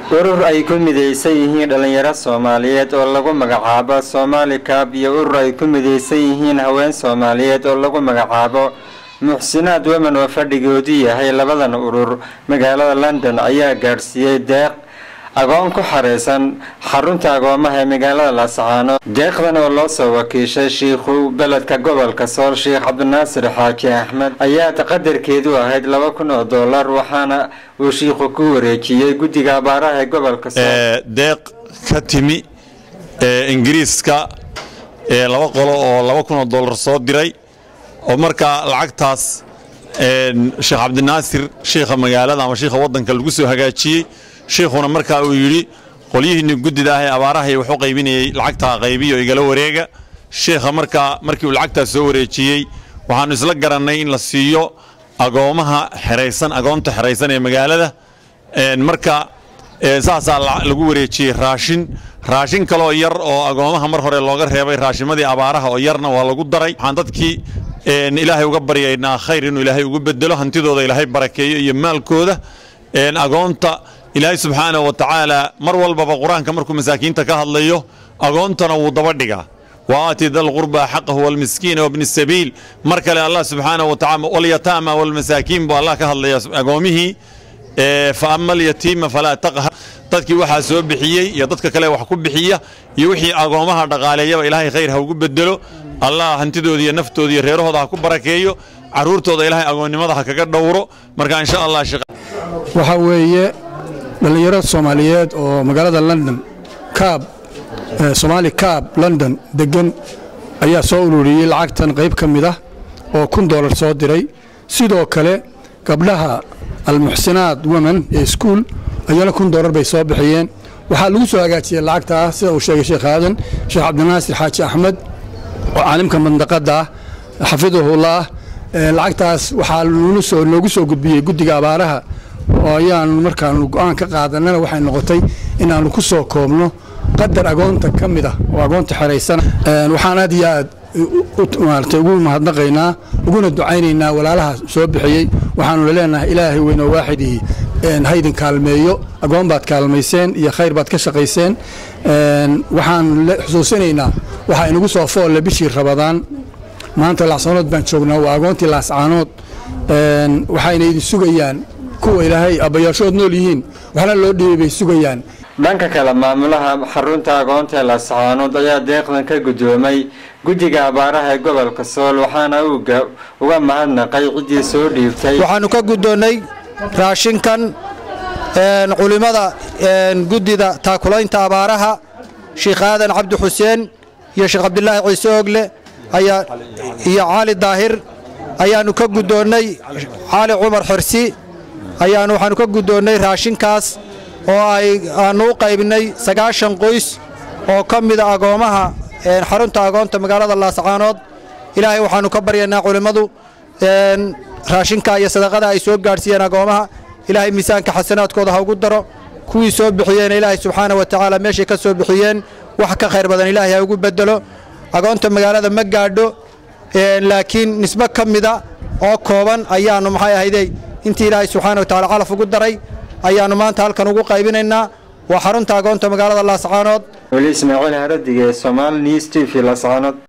urur ay ku midaysan yihiin dhallinyaro soomaaliyeed oo lagu magacaabo soomaali kaab iyo urur ay ku midaysan yihiin haween soomaaliyeed oo lagu magacaabo muxsinaad weman oo fadhigoodu yahay labadan urur magaalada london ayaa gaadhsiiyey deeq agoon ku xareysan xarunta agoomaha ee magaalada laascaano deeqdan oo loo soo wakiishay shiikhu beledka gobolka sool sheikh cabdinaasir xaaji axmed ayaa qadarkeedu ahayd laba kun oo dollar waxaana uu shiikhu ku wareejiyey guddiga abaaraha ee gobolka sool deeq ka timi ingiriiska laba qolo oo laba kun oo dollar soo diray oo markaa lacagtaas sheekh cabdinaasir shiikha magaalada ama shiikha waddanka lagu soo hagaajiyey shiikhuna markaa uu yidhi qolyihiinni guddida ah ee abaarahay waxu qaybinayey lacagtaa qaybiyo igala wareega shiikha markaa markii uu lacagtaas soo wareejiyey waxaannu isla garannay in la siiyo agoomaha xeraysan agoonta xeraysan ee magaalada marka saasaa lagu wareejiyey raashin raashin kaloo yar oo agoomaha mar hore looga reebay raashimadii abaaraha oo yarna waa lagu daray waxaan dadkii ilaahay uga baryaynaa khayr inuu ilaahay ugu bedelo hantidooda ilaahay barakeeyo iyo maalkooda agoonta ilaahay subxaanahu wa tacaala mar walbaba qur-aanka markuu masaakiinta ka hadlayo agoontana wuu daba dhigaa wa aati dalqurbaa xaqahu walmiskiina wabni sabiil mar kale allah subxaanahu wa tacala walyataama walmasaakiin buu allah ka hadlaya agoomihii fa ama alyatiima falaa taqhar dadkii waxaa soo bixiyey iyo dadka kale wax ku bixiya iyo wixii agoomaha dhaqaaleeyaba ilaahay khayr ha ugu bedelo allah hantidooda iyo naftooda iyo reerahooda ha ku barakeeyo carruurtooda ilaahay agoonnimada ha kaga dhowro marka insha allah waxaa weeye dhallinyaro soomaaliyeed oo magaalada london kaab soomaali kaab london deggan ayaa soo ururiyey lacagtan qayb ka mid ah oo kun dollar soo diray sidoo kale gabdhaha almuxsinaad women ee iskuul ayana kun dollar bay soo bixiyeen waxaa lagu soo hagaajiyey lacagta ah sida uu sheegay sheekh aadan sheekh cabdinaasir xaaji axmed oo caalimka mandaqadda ah xafidahullah lacagtaas waxaa noogu soo gudbiyey guddiga abaaraha oo ayaanu markaanu go'aan ka qaadanana waxay noqotay inaannu ku soo koobno qadar agoonta ka mid ah oo agoonta xeraysana waxaan aad iyo aad maarata ugu mahadnaqaynaa uguna ducaynaynaa walaalaha soo bixiyey waxaanu leenahay ilaahay weyn oo waaxidii haydin kaalmeeyo agoon baad kaalmayseen iyo khayr baad ka shaqayseen waxaan xusuusinaynaa waxaa inagu soo foolle bishii rabadaan maanta laascaanood baan joognaa waa agoontii laascaanood waxayna idin sugayaan kuwa ilaahay abbayaashood nool yihiin waxna loo dhiibay bay sugayaan dhanka kale maamulaha xarunta agoonta ee laascaanood ayaa deeqdan ka guddoomay guddiga abaaraha ee gobolka sool waxaana uu uga mahadnaqay ciddii soo dhiibtay waxaannu ka guddoonnay raashinkan culimmada guddida taakulaynta abaaraha sheikh aadan cabdi xuseen iyo sheekh cabdilaahi ciise ogle ayaa iyo cali daahir ayaannu ka guddoonnay cali cumar xorsi ayaannu waxaannu ka guddoonnay raashinkaas oo ay aannu u qaybinay sagaashan qoys oo ka mida agoommaha xarunta agoonta magaalada laascaanood ilaahay waxaannu ka baryaynaa culimmadu raashinka iyo sadaqada ay soo gaadhsiiyeen agoommaha ilaahay miisaanka xasanaadkooda ha ugu daro kuwii soo bixiyeen ilaahay subxaana wa tacaala meeshay ka soo bixiyeen wax ka khayr badan ilaahay ha ugu bedelo agoonta magaalada ma gaadho laakiin nisbo ka mida oo kooban ayaannu maxay ahaydey intii ilaahay subxaana wa tacala calaf ugu daray ayaannu maanta halkan ugu qaybinaynaa waa xarunta agoonta magaalada laascaanood weli ismaaciil haradige somaali news t v laascaanood